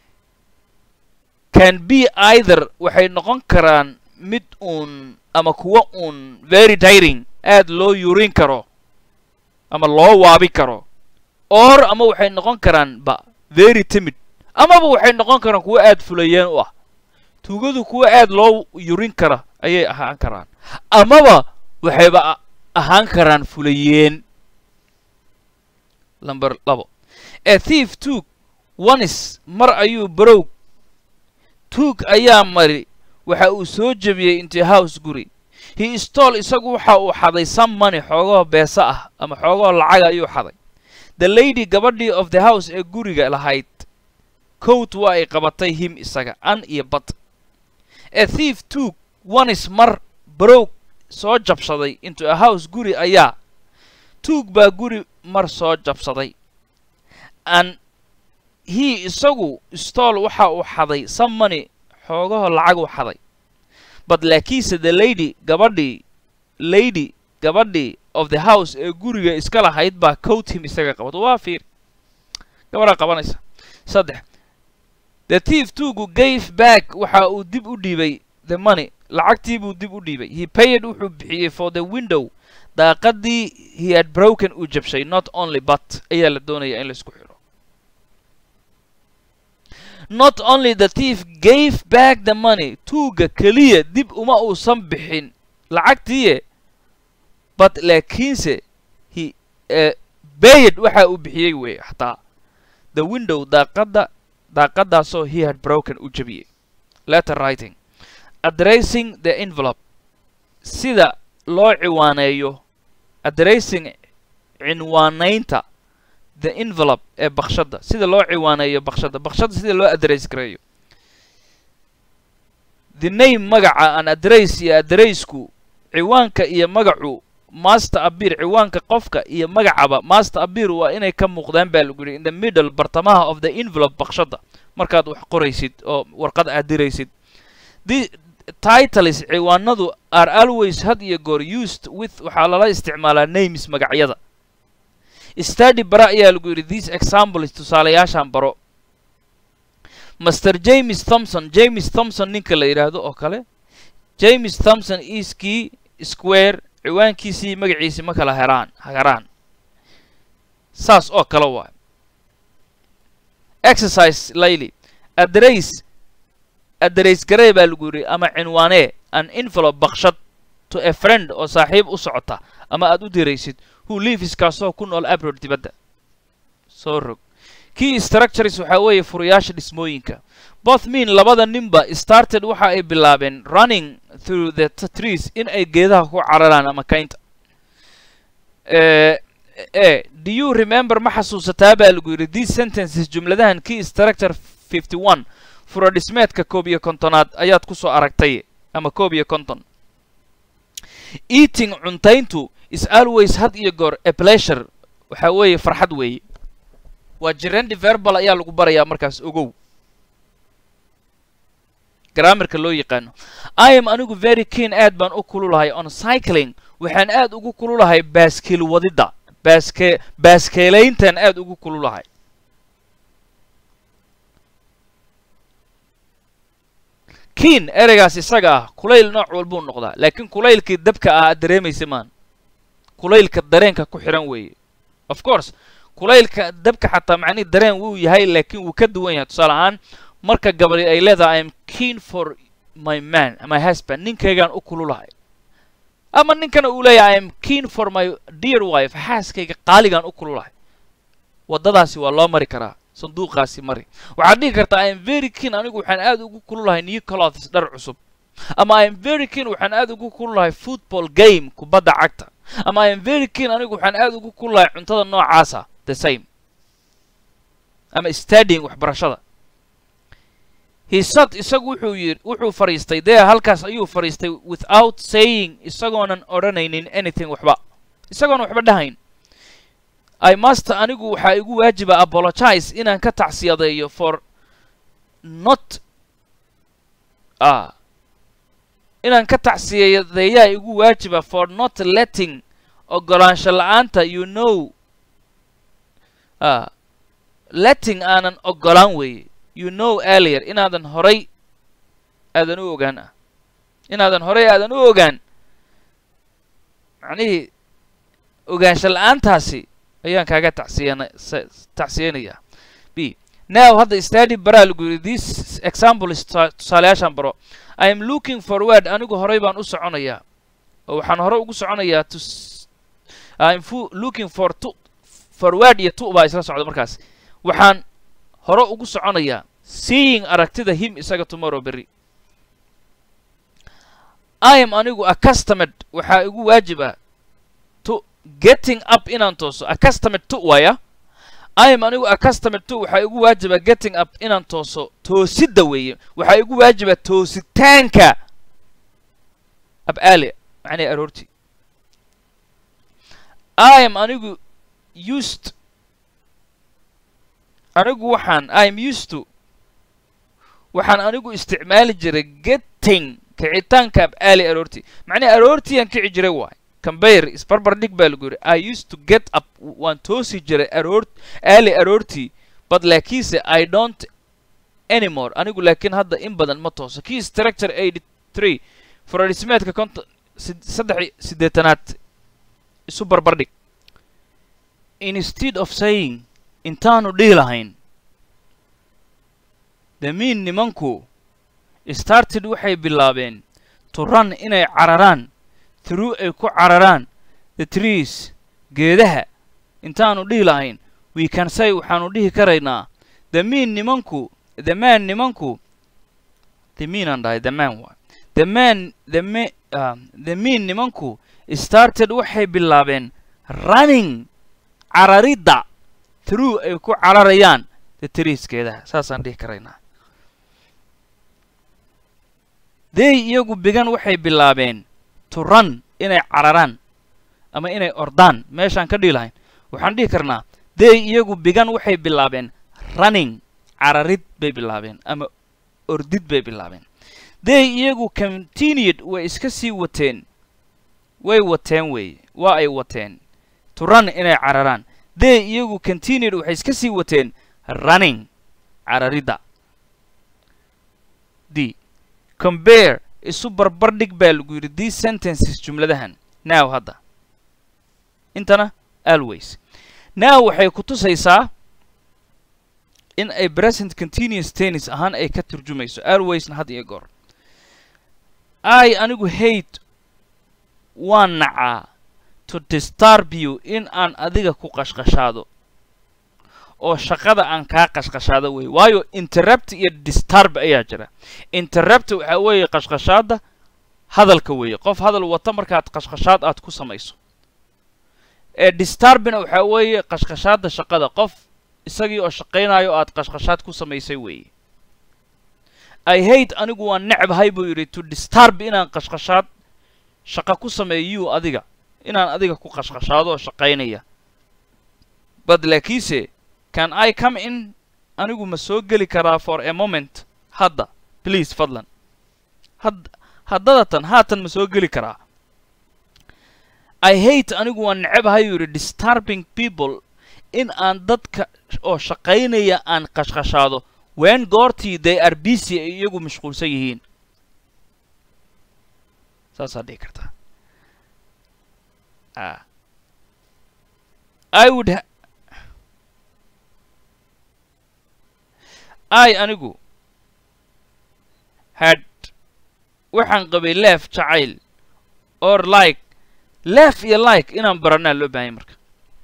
can be either waxay noqon karaan mid uun ama kuwa uun very daring aad loo yurin karo ama loo waabi karo or ama waxay noqon karaan ba very timid amaba waxay noqon karaan kuwa aad fulayeen u ah tuugadu kuwa aad loo yurin kara ayay ahaan karaan amaba waxayba ahaan karaan fulayeen number labo a thief tuug onis mar ayuu barow tuug ayaa mari waxa uu soo jebiyey into house guri he stol isagu waxa uu xaday some money xoogoo beesa ah ama xoogoo lacaga ayuu xaday the lady gabadhii of the house ee guriga lahayd coat waa ay qabatay him isaga an iyo bad a thief tuug onis mar barow soo jabsaday into a house guri ayaa tuug baa guri mar soo jabsaday an he isagu stol waxa uu xaday some money xoogaho lacaguu xaday but laakiinse the lady gabadhii lady gabadhii of the house ee guriga iska lahayd baa coat him isaga qabato waa fiir gabadhaa qabanaysa saddex the thief tuugu gave back waxa uu dib u dhiibay the money lacagtii buu dib u dhiibay he payed wuxuu bixiyey for the window daaqadii he had broken uu jabshay not only but ayaa la doonaya in laisku xidho not only the thief gave back the money tuuga keliya dib uma uusan bixin lacagtiiye but laakiinse he uh, bayed waxa uu bixiyey wey xataa the window daaqadda daaqadaasoo he had broken u jabiyey letter writing addressing the envelope sida loo ciwaaneeyo addressing cinwaanaynta the envelope ee bakshadda sida loo ciwaaneeyo bakshadda bakshadda sida loo address gareeyo the name magaca an address iyo addressku ciwaanka iyo magacu master abir ciwaanka qofka iyo magacaba master abir waa inay ka muuqdaan baa lagu yidhi in the middle bartamaha of the envelope bakshadda markaad wax qoraysid oo warqad aad diraysid the titles ciwaanadu are always had iyo goor used with waxaa lala isticmaalaa names magacyada study bara ayaa lagu yidhi these examples tusaalayaashan baro master james thompson james thompson ninka la yidhaahdo oo kale james thompson is key square ciwaankiisii magaciisii ma kala heraan hagaraan saas oo kale waa exercise layli address address garee baa lagu yidhi ama cinwaanee an envelope bakshad to a friend oo saaxiib u socota ama aad u diraysid who lives kaasoo ku nool abroad dibadda soo rog key structures waxaa weeye furayaasha dhismooyinka both mean labada ninba started waxa ay bilaabeen running through the trees in ay geedaha ku cararaan ama kaynta e do you remember ma xasuusataa baa lagu yidhi these sentences jumladahan key structure fifty one fura dhismeedka koob iyo kontonaad ayaad ku soo aragtay ama koob iyo konton eating cuntayntu is always had iyo goor a pleasure waxaa weeye farxad weeye waa jirendi verbal ayaa lagu barayaa markaas ogow graamarka loo yaqaano i am anigu very keen aad baan u kululahay on cycling waxaan aad ugu kululahay baaskiil wadidda baaske baaskeelayntan aad ugu kululahay keen ereygaas isaga ah kulayl nooc walbuu noqdaa laakiin kulaylkii dabka ah aad dareemaysa maan kulaylka dareenka ku xihan weeye of course kulaylka dabka xataa macnihi dareen wuu yahay laakiin wuu ka duwan yahay tusaale ahaan marka gabadhi ay leedahay im keen for my man my husband ninkaygaan u kululahay ama ninkana uu leeyahay im keen for my dear wife xaaskayga qaaligaan u kululahay waddadaasi waa loo mari karaa sanduuqaasi mari waxaad dhihi kartaa im very keen anigu waxaan aad ugu kululahay new clothes dhar cusub ama im very keen waxaan aad ugu kululahay football game kubadda cagta ama im very keen anigu waxaan aad ugu kululahay cuntada noocaasa the same ama studying waxbarashada hisad isagu wuxuu yidhi wuxuu fadhiistay dee halkaas ayuu fadhiistay without saying isagoonan odhanaynin anything waxba isagoonan waxba dhahayn i must anigu waxaa igu waajiba apologize inaan ka tacsiyadeeyo for not ah inaan ka tacsiyadeeyaa igu waajiba for not letting ogolaansho la-aanta you know ah letting aanan ogolaan weeye you know earlier inaadan horay aadan u ogaan ah inaadan horay aadan u ogaan macnihii ogaansho la-aantaasi ayaan kaaga tacsiyana tacsiyanayaa b now hadda study baraa lagu yidhi this example is tusaalayaashaan baro i am looking forward anigu horay baan u soconayaa oo waxaan hore ugu soconayaa to i am looking for to forward iyo to baa isla socda markaas waxaan hore ugu soconayaa seeing aragtida him isaga tomorrow berry i am anigu accustomed waxaa igu waajiba to getting up inaan tooso accustomed to waaya i am anigu accustomed to waxaa igu waajiba getting up inaan tooso toosidda weeye waxaa igu waajiba toositaanka ab aali macnii aroortii i am anigu used anigu waxaan im used to waxaan anigu isticmaali jiray getting kicitaanka ab aali aroortii macnii aroortiiyaan kici jiray waay cambayr isbarbar dhig baa lagu yidhi i used to get up waan toosi jiray aroor aali aroortii but laakiinse i don't anymore anigu laakiin hadda in badan ma tooso kii structure eighty three furadhismeedka konton saddex siddeetanaad isu barbar dhig instead of saying intaanu dhihi lahayn the mean nimanku started waxay bilaabeen to run inay cararaan through ay ku cararaan the trees geedaha intaanu dhihi lahayn we can say waxaanu dhihi karaynaa the mean nimanku the man nimanku the mean aan dhahay the man waa the man the ma uh, the mean nimanku started waxay bilaabeen running cararidda through ay ku cararayaan the trees geedaha saasaan dhihi karaynaa they iyagu bigan waxay bilaabeen to run inay cararaan ama inay ordaan meeshaan ka dhihi lahayn waxaan dhihi karnaa they iyagu bigan waxay bilaabeen running cararid bay bilaabeen ama ordid bay bilaabeen they iyagu continued way iska sii wateen way wateen weeye waa ay wateen to run inay cararaan they iyagu continued waxay iska sii wateen running cararidda d compare isu barbardhig baa lagu yidhi these sentences jumladahan now hadda intana always now waxay ku tusaysaa in ay present continuous tennis ahaan ay ka turjumayso alwaysna had iyo goor i anigu hate waan nacaa to disturb you in aan adiga ku qashqashaado oo shaqada aan kaa qashqashaado wey waayo interrupt iyo disturb ayaa jira interrupt waxaa weeye qashqashaada hadalka weeye qof hadal wata markaad qashqashaad aad ku samayso ee disturbina waxaa weeye qashqashaada shaqada qof isagii oo shaqaynayo aad qashqashaad ku samaysay weeye i hate anigu waan necbahay buu yidhi to disturb inaan qashqashaad shaqa ku sameeyo you adiga inaan adiga ku qashqashaado oo shaqaynaya bad laakiinse can i come in anigu ma soo geli karaa for a moment hadda please fadlan had haddadatan haatan ma soo geli karaa i hate anigu waan necbahay yuu yidhi disturbing people in aan dadka oo shaqaynaya aan qashqashaado when goortii they are busy ay iyagu mashquulsan yihiin saasaa dhihi kartaa a i would ha i anigu had waxaan qabay leef jacayl or like leef iyo like inaan baranaa loo baahanya marka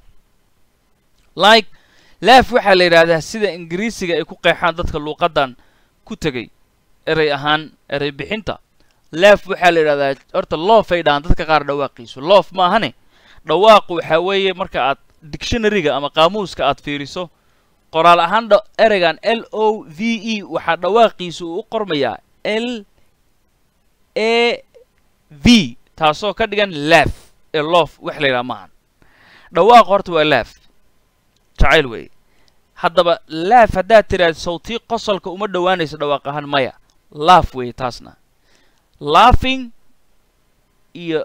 like leef waxaa la yidhaahdaa sida ingiriisiga ay ku qeexaan dadka luuqaddan ku tegay erey ahaan erey bixinta leef waxaa la yidhahdaa horta loof ay dhahaan dadka qaar dhawaaqiisu loof maahane dhawaaqu waxaa weeye marka aad dictionaryga ama qaamuuska aad fiiriso qoraal ahaan dha ereygan l o v e waxaa dhawaaqiisu uu u qormayaa l a v taasoo ka dhigan leef ee loof wax la yidhaha maahan dhawaaq horta waa leef jacayl weeye haddaba laaf haddaad tiraahdo sawtii qosolka uma dhowaanayso dhawaaq ahaan maya laaf weeye taasna laughing iyo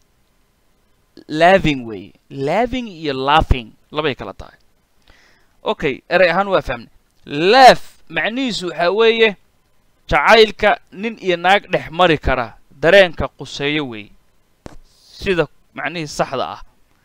laving weeye laving iyo laughing labay kala tahay okay erey ahaan waa fahmnay laaf macnihiisu waxaa weeye jacaylka nin iyo naag dhex mari kara dareenka quseeyo weeye sida macnihii saxda ah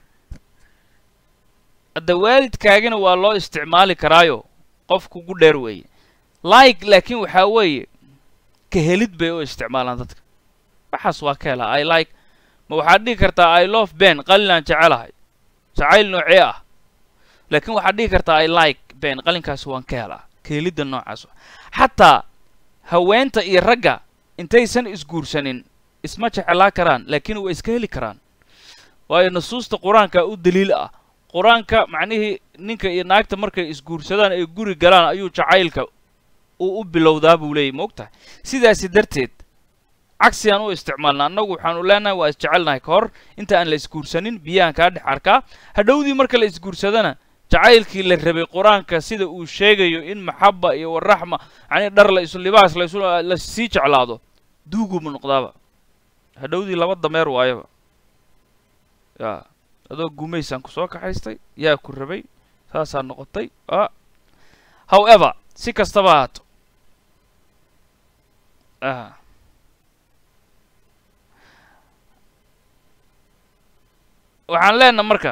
hadda waalidkaagina waa loo isticmaali karaayo qof kugu dheer weeye like laakiin waxaa weeye ka helid bay u isticmaalaan dadka waxaas waa ka helaa i like ma waxaad dhihi kartaa i love ben qalinaan jecelahay jacayl noocee ah laakiin waxaad dhihi kartaa i like ben qalinkaas waan ka helaa ka helidda noocaas xataa haweenta iyo ragga intaysan isguursanin isma jeclaa karaan laakiin way iska heli karaan waayo nusuusta qur-aanka u daliil ah qur-aanka macnihii ninka iyo naagta markay isguursadaan ay guri galaan ayuu jacaylka uu u bilowdaa buu leeyahy moogtahay sidaasi darteed cagsigaan u isticmaalna annagu waxaanu leenahay waa isjecelnahay ka hor inta aan la isguursanin biyahan kaa dhex arkaa hadhowdii marka la isguursadana jacaylkii la rabay qur-aanka sida uu sheegayo in maxaba iyo waraxma yacnii dhar la isu libaas la isu la sii jeclaado duuguma noqdaaba hadhowdii laba dameer waayaba ya adoo gumaysaan ku soo kaxaystay yaa ku rabay saasaa noqotay a however si kastaba ahaato a waxaan leenaha marka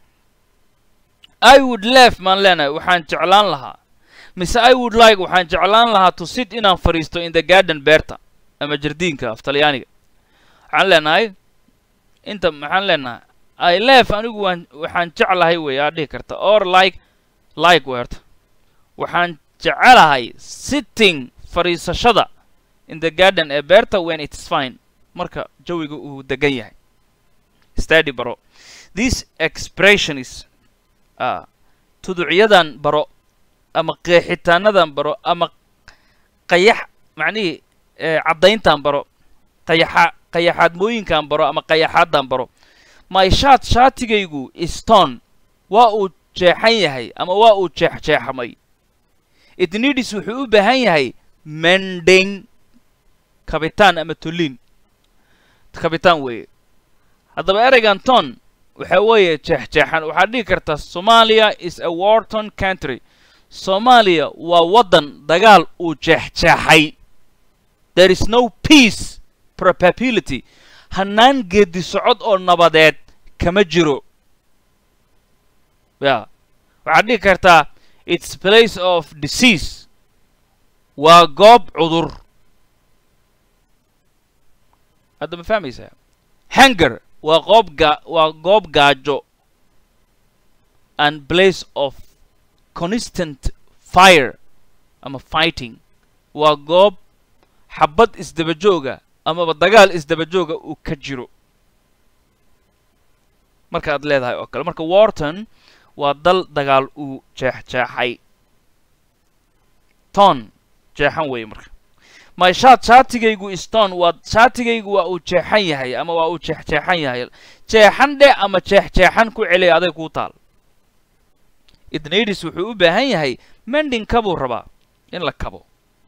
i would lef maan leenahay waxaan jeclaan lahaa mise i would like waxaan jeclaan lahaa to sit inaan fadhiisto in the garden beerta ama jardiinka af talyaaniga waxaan leenahay inta maxaan leenahay i lef anigu waan waxaan jeclahay wey aad dhihi karta or like like weerta waxaan jecelahay sitting fadhiisashada in the garden ee beerta when it's fine marka jawiga uu degan yahay study baro this expression is uh, tuducyadan baro ama qeexitaanadan baro ama qayax macnihii caddayntan baro qayaxa qayaxaadmooyinkan baro ama qayaxaadan baro my shaat shaatigaygu stone waa uu jeexan yahay ama waa uu jeexjeexmay idnidis wuxuu u baahan yahay mending kabitaan ama tolin kabitaan weeye haddaba ereygan ton waxa weeye jeexjeexan waxaad dhihi kartaa somalia is a warton country soomaaliya waa waddan dagaal uu jeexjeexay there is no peace probability hannaan geedi socod oo nabadeed kama jiro ya waxaad dhihi kartaa its place of disease waa goob cudur hadda ma fahmaysaa hanger waa qoob gaa waa goob gaajo and place of constant fire ama fighting waa goob xabad isdabajooga amaba dagaal isdabajooga uu ka jiro marka aad leedahay oo kale marka warton waa dal dagaal uu jeexjeexay ton jeexan weeye marka my shaat shaatigaygu stone waa shaatigaygu waa uu jeexan yahay ama waa uu jeexjeexan yahay jeexan dhe ama jeexjeexan ku celiya aday kuu taal idnadis wuxuu u baahan yahay mending kabuu rabaa in la kabo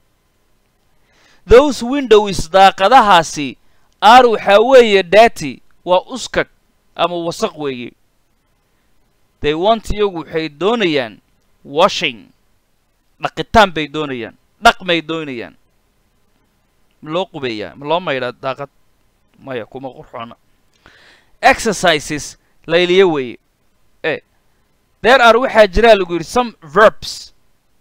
those windows daaqadahaasi aar waxaa weeye dati waa uskag ama wasaq weeye they want iyagu waxay doonayaan washing dhaqitaan bay doonayaan dhaqmay doonayaan ma loo qubeeyaa ma loo maydhaa daaqad maya kuma qurxoona exercises layliyo weeye e there are waxaa jiraa lagu yidhi some verbs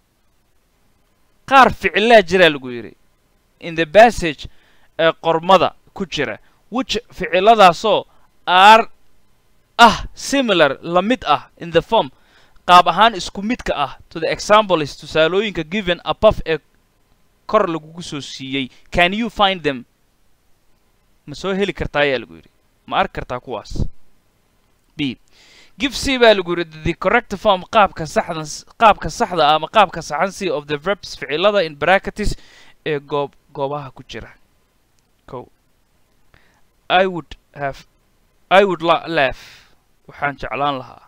qaar ficilaa jiraa lagu yidhi in the passage ee qormada ku jira which ficiladaasoo are ah similar la mid ah in the form qaab ahaan isku midka ah to the examples tusaalooyinka given above ee kor lagugu soo siiyey can you find them ma soo heli kartaa ayaa lagu yidhi ma arki kartaa kuwaas b give c baa lagu yidhi the correct form qaabka saxdan qaabka saxda ah ama qaabka saxan c of the verbs ficilada in bracketis ee goob goobaha ku jira ko i would have i would la laugh waxaan jeclaan lahaa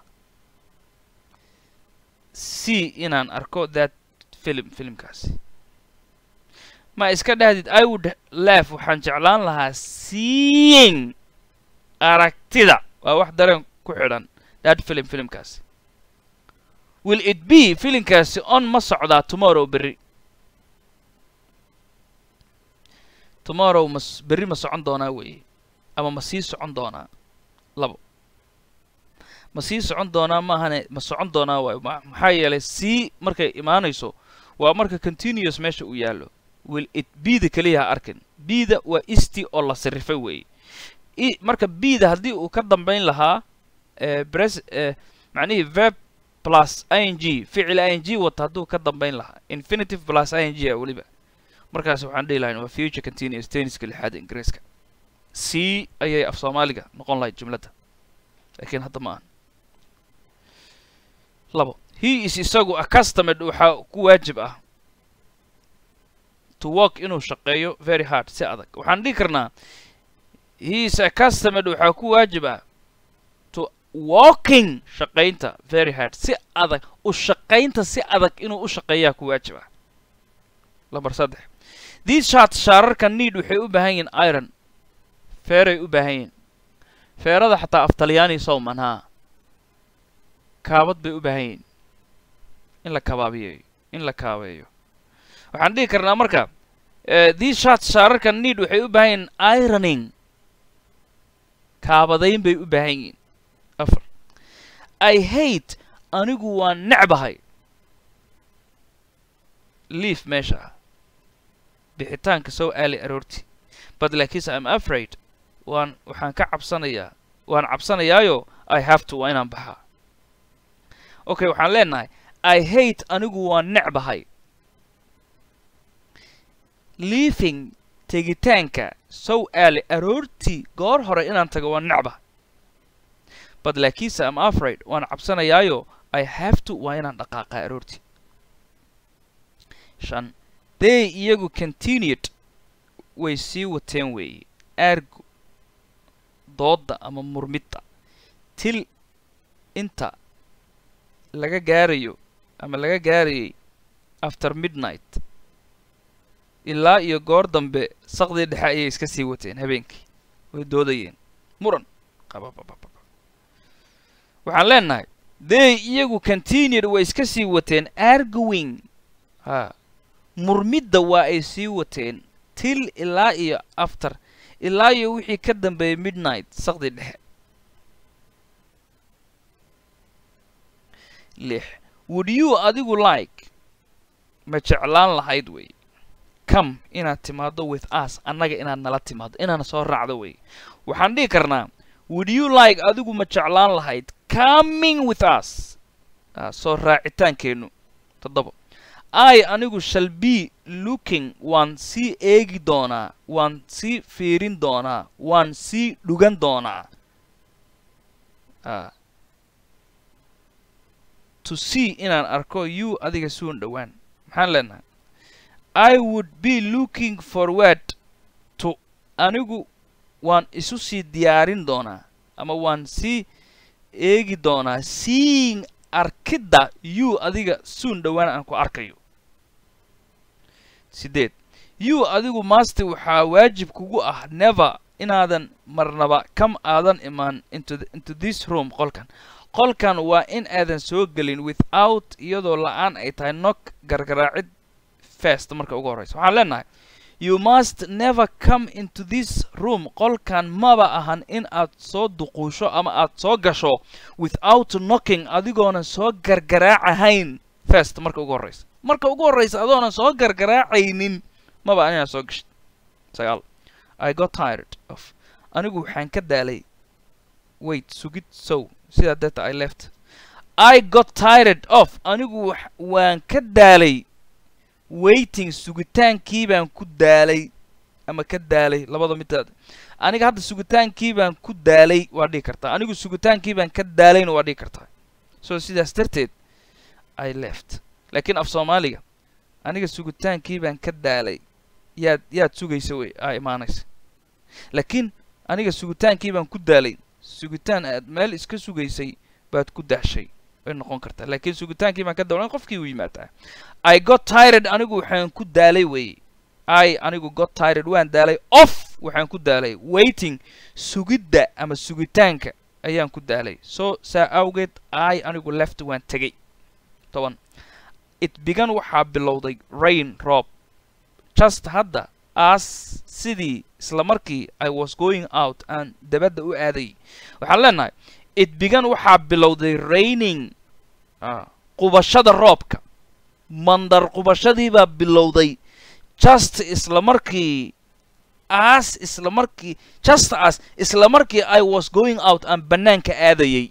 c inaan arko that film filmkaasi ma iska dhahdid i would laugh waxaan jeclaan lahaa seeing aragtida waa wax dareen ku xidhan that film filmkaasi will it be filimkaasi on ma socdaa tomorrow berri tomorrow ma berri ma socon doonaa weeye ama ma sii socon doonaa labo ma sii socon doonaa maahane ma socon doonaa waayo maxaa yeelay sii markay imaanayso waa marka continuous meesha uu yaallo will it bida keliya ha arkin bida waa isti oo la sirifay weeye marka bida haddii uu ka dambayn lahaa bres macnihii verb plus i n g ficil i n g wata hadduu ka dambayn lahaa infinitive plus i n g a weliba markaas waxaan dhihi lahayn waa future continuous tenniska lixaada ingiriiska c ayay af soomaaliga noqon lahayd jumladda laakiin hadda ma ahan labo he is isagu accustomed waxaa ku waajib ah to work inuu shaqeeyo very hard si adag waxaan dhihi karnaa he is accustomed waxaa ku waajib ah to walking shaqaynta very hard si adag u shaqaynta si adag inuu u shaqeeyaa ku waajib ah lambar saddex these sharts shaararka need waxay u baahan yihiin iron feeray u baahan yihiin feerada xataa af talyaani sowman haa kaabad bay u baahan yihiin in la kabaabiyeeyo in la kaabeeyo waxaan dhihi karnaa marka these sharts shaararka need waxay u baahan yihiin ironing kaabadayn bay u baahan yihiin afar i hate anigu waan necbahay liif meesha ah bixitaanka sow aali aroorti but laakiinse im afraid waan waxaan ka cabsanayaa waan cabsanayaayo i have to waa inaan baxaa okay waxaan leenahay i hate anigu waan necbahay liifing tegitaanka sow aali aroortii goor hore inaan tago waan necbahay but laakiinse im afraid waan cabsanayaayo i have to waa inaan dhaqaaqaa aroortii shan they iyagu continued way sii wateen weeye aargu doodda ama murmidda til inta laga gaarayo ama laga gaarayay after midnight ilaa iyo goor dambe saqdii dhexe ayay iska sii wateen habeenkii way doodayeen muran waxaan leenahay they iyagu continued way iska sii wateen arguing ha murmidda waa ay sii wateen til ilaa iyo after ilaa iyo wixii ka dambeeyey midnight saqdi dhexe lix would you adigu like ma jeclaan lahayd wey come inaad timaado with us annaga inaad nala timaado inaana soo raacdo wey waxaan dhihi karnaa would you like adigu ma jeclaan lahayd coming with us ah, soo raacitaankeennu toddoba i anigu shall be looking waan sii eegi doonaa waan sii fiirin doonaa waan sii dhugan doonaa ah, to see inaan arko you adiga suun dhowaan maxaan leenahay i would be looking forward to anigu waan isu sii diyaarin doonaa ama waan sii eegi doonaa seeing arkidda you adiga suun dhowaan aan ku arkayo siddeed you adigu master waxaa waajib kugu ah never inaadan marnaba kam aadan imaan into, the, into this room qolkan qolkan waa in aadan soo gelin without iyadoo la-aan ay tahay nok gargaraacid fest marka ugu horreysa waxaan leenahay you must never come into this room qolkan maba ahan in aad soo duquusho ama aad soo gasho without knocking adigoonan soo gargaraacahayn fest marka ugu horreysa marka ugu horreysa adoonan soo gargaraacaynin maba ahan inaad soo gashid sagaal i got tired of anigu waxaan ka daalay wait sugid sow sidaa deeta i left i got tired of anigu wax- waan ka daalay waiting sugitaankii baan ku daalay ama ka daalay labada midaad aniga hadda sugitaankii baan ku daalay waa dhihi kartaa anigu sugitaankii baan ka daalayna waa dhihi kartaa so sidaas darteed i left laakiin af soomaaliga aniga sugitaankii baan ka daalay yaad yaad sugaysa wey aa imaanaysa laakiin aniga sugitaankii baan ku daalay sugitaan aad meel iska sugaysay baad ku daashay way noqon kartaa laakiin sugitaankii baan ka dawlan qofkii u yimaadaa i got tired anigu waxaan ku daalay wey i anigu got tired waan daalay off waxaan ku daalay waiting sugidda ama sugitaanka ayaan ku daalay so saa awgeed i anigu left waan tegay toban it began waxaa bilowday rain roob just hadda as sidii isla markii i was going out aan dabadda u aaday waxaan leenahay it began waxaa bilowday raining ah, qubashada roobka mandar qubashadii baa bilowday just isla markii as isla markii just as isla markii i was going out aan bannaanka aadayay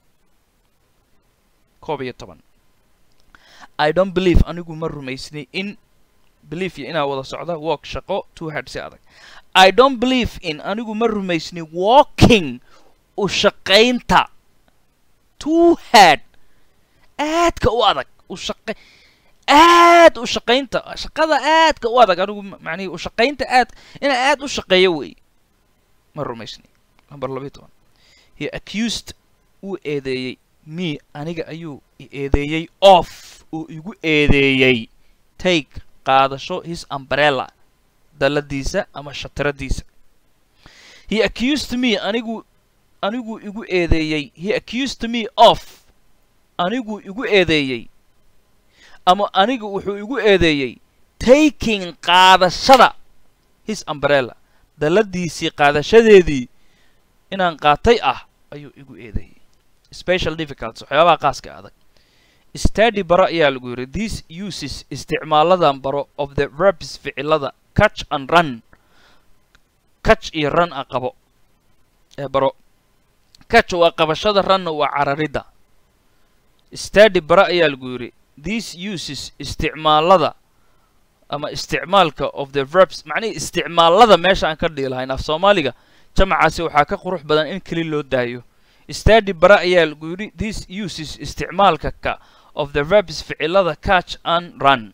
koob iyo toban i don't believe anigu ma rumaysni in believe iyo inaa wada socda walk shaqo two head si adag i don't believe in anigu ma rumaysni walking u shaqaynta two head aadka u adag u shaqa aad u shaqaynta shaqada aadka u adag anigu ma- macnihi u shaqaynta aad inaa aad u shaqeeyo wey ma rumaysni number labayo toban he accused uu eedeeyey me aniga ayuu i eedeeyey off uu igu eedeeyey take qaadasho his umbrella dalladiisa ama shatiradiisa he accused me anigu anigu igu eedeeyey he accused me of anigu igu eedeeyey ama anigu wuxuu igu eedeeyey taking qaadashada his umbrella dalladiisii qaadashadeedii inaan qaatay ah ayuu igu eedeeyey special difficulties waxyaabaha qaaska adag study baro ayaa lagu yidhi these uses isticmaaladan baro of the verbs ficilada catch and run catch iyo run a qabo ee baro catch waa qabashada runna waa cararidda study baro ayaa lagu yidhi these uses isticmaalada ama isticmaalka of the verbs macnihii isticmaalada meesha aan ka dhihi lahayn af soomaaliga jamacaasi waxaa ka qurux badan in keli loo daayo study bara ayaa lagu yidhi these uses isticmaalka ka of the verbs ficilada catch and run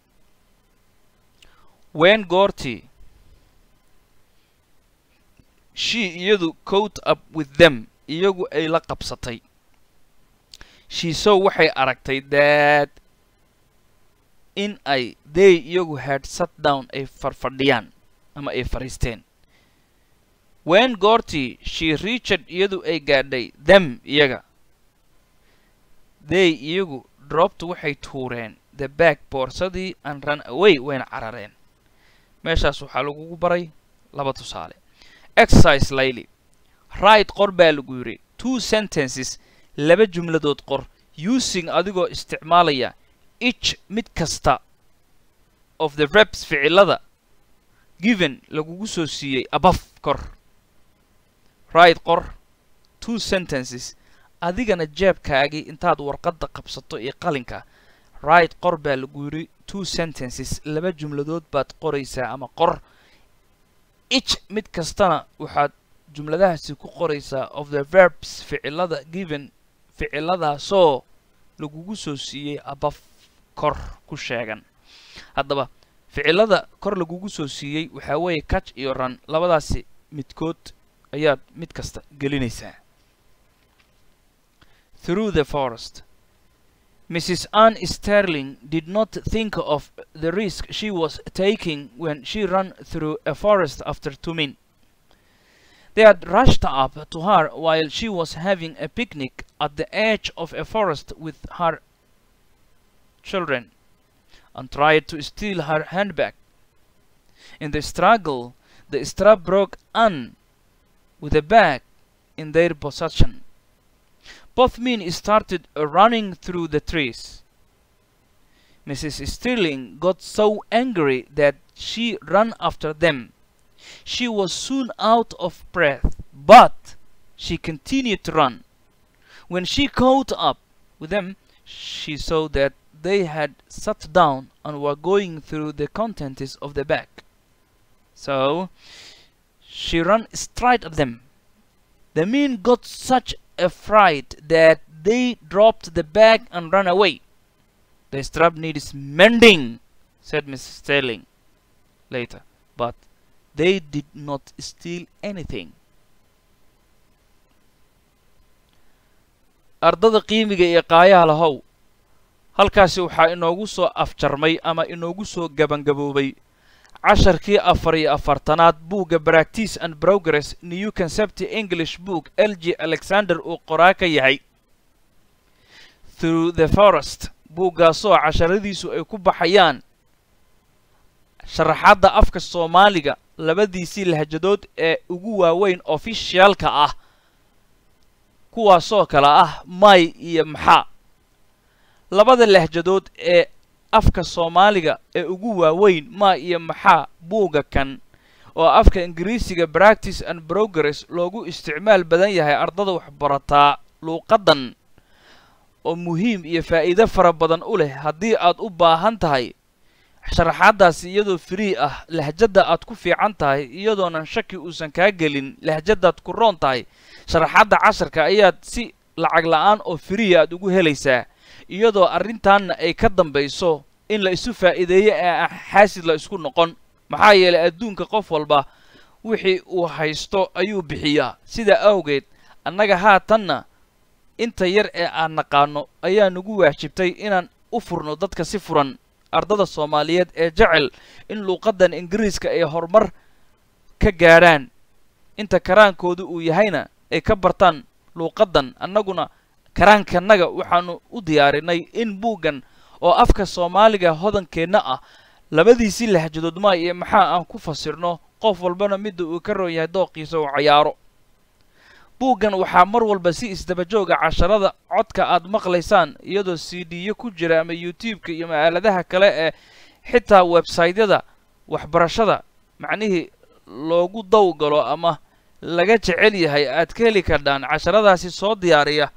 wen goortii she iyadu coat up with them iyagu ay la qabsatay she so waxay aragtay that in ay they iyagu had sat down ay farfadhiyaan ama ay fadhiisteen wen goortii she reached iyadu ay gaadhay them iyaga they iyagu dropped waxay tuureen the back boorsadii and run away wayna carareen meeshaas waxaa lagugu baray laba tusaale exercise layli right qor baa lagu yidhi two sentences laba jumladood qor using adigoo isticmaalaya each mid kasta of the verbs ficilada given lagugu soo siiyey above kor right qor two sentences adigana jeebkaagii intaad warqadda qabsato iyo qalinka right qor baa lagu yidhi two sentences laba jumladood baad qoraysaa ama qor each mid kastana waxaad jumladahaasi ku qoraysaa of the verbs ficilada given ficiladaasoo lagugu soo siiyey above kor ku sheegan haddaba ficilada kor lagugu soo siiyey waxaa weeye catch iyo run labadaasi midkood ayaad mid kasta gelinaysaa through the forest mrs ann sterling did not think of the risk she was taking when she ran through a forest after two men they had rushed up to her while she was having a picnic at the edge of a forest with her children and tried to steal her handbag. In the struggle, the strap broke Anne with the bag in their possession. Both men started running through the trees. Mrs. Stirling got so angry that she ran after them. She was soon out of breath, but she continued to run. When she caught up with them, she saw that they had sat down and were going through the contents of the bag. So she ran straight at them. The men got such a fright that they dropped the bag and ran away. The strap needs mending, said Mrs. Sterling later, but they did not steal anything. ardada qiimiga iyo qaayaha lahow halkaasi waxaa inoogu soo afjarmay ama inoogu soo gabangaboobay casharkii afar iyo afartanaad buugga practice and progress new concept english book l g alexander uu qoraa ka yahay through the forest buuggaasoo casharadiisu ay ku baxayaan sharaxaadda afka soomaaliga labadiisii lahjadood ee ugu waaweyn ofishiyaalka ah kuwaasoo kale ah may iyo maxaa labada lahjadood ee afka soomaaliga ee ugu waaweyn ma iyo maxaa buugga kan oo afka ingiriisiga practice and progress loogu isticmaal badan yahay ardada waxbarataa luuqaddan oo muhiim iyo faa'iido fara badan u leh haddii aad u baahan tahay sharaxaaddaasi iyadoo free ah lahjadda aad ku fiican tahay iyadoonan shaki uusan kaa gelin lahjaddaad ku roon tahay sharaxaadda casharka ayaad si lacag la'aan oo friya aad ugu helaysaa iyadoo arrintaanna ay ka dambayso in la isu faa'iideeyo ee ah xaasid la isku noqon maxaa yeelay adduunka qof walba wixii uu haysto ayuu bixiyaa sidaa awgeed annaga haatanna inta yar ee aan naqaano ayaa nagu waajibtay inaan u furno dadka si furan ardada soomaaliyeed ee jecel in luuqaddan ingiriiska ay horumar ka gaadhaan inta karaankoodu uu yahayna ay ka bartaan luuqaddan annaguna karaankanaga waxaanu u diyaarinay in buuggan oo afka soomaaliga hodankeenna ah labadiisii lahjadood maa iyo maxaa aan ku fasirno qof walbana midda uu ka roon yahay dooqiisa uu cayaaro buuggan waxaa mar walba si isdabajooga casharada codka aad maqlaysaan iyadoo c d-yo ku jira ama youtube-ka iyo ma'aaladaha kale ee xitaa websaytyada waxbarashada macnihii loogu dawgalo ama laga jecel yahay aad ka heli kardhaan casharadaasi soo diyaariya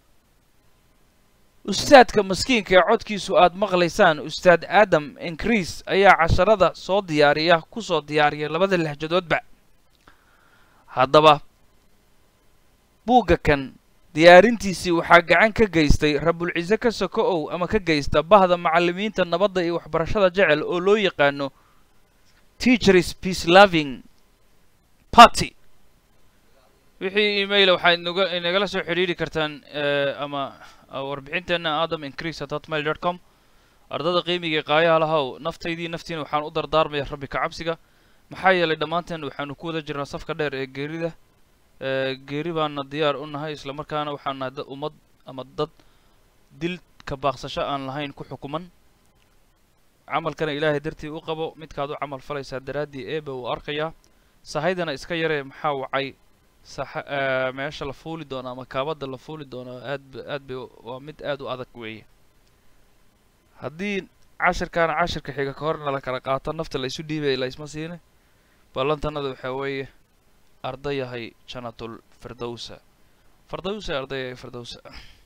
ustaadka maskiinka ee codkiisu aad maqlaysaan ustaad aadam increase ayaa casharada soo diyaariya ku soo diyaariya labada lahjadoodba haddaba buugga kan diyaarintiisii waxaa gacan ka geystay rabulciise ka soko ow ama ka geysta bahda macallimiinta nabadda iyo waxbarashada jecel oo loo yaqaano teachers peace loving party wixii emaila waxaa inaga inagala soo xidhiiri kartaan ama warbixinteenna adam increase at hotmail dot com ardada qiimigai qaayaha lahow naftaydii naftiina waxaan u dardaarmaya rabbi ka cabsiga maxaa yeelay dhammaanteen waxaanu ku wada jirnaa safka dheer ee geerida geeri baana diyaar u nahay isla markaana waxaan nahay dad ummad ama dad dil ka baaqsasho aan lahayn ku xukuman camalkana ilaahay dartii u qabo midkaad u camal falaysaa daraaddii eeba uu arkayaa sahaydana iska yaree maxaa wacay saxa eh, meesha la fuuli doono ama kaabada la fuuli doono aad ba- aad bay u- waa mid aad u adag weeye haddii cashirkaana cashirka xiga ka horna la kala qaato nafta la isu dhiibaya la isma siine ballantanada waxaa weeye ardayahay janatul firdowsa firdowsa ardayahay firdowsa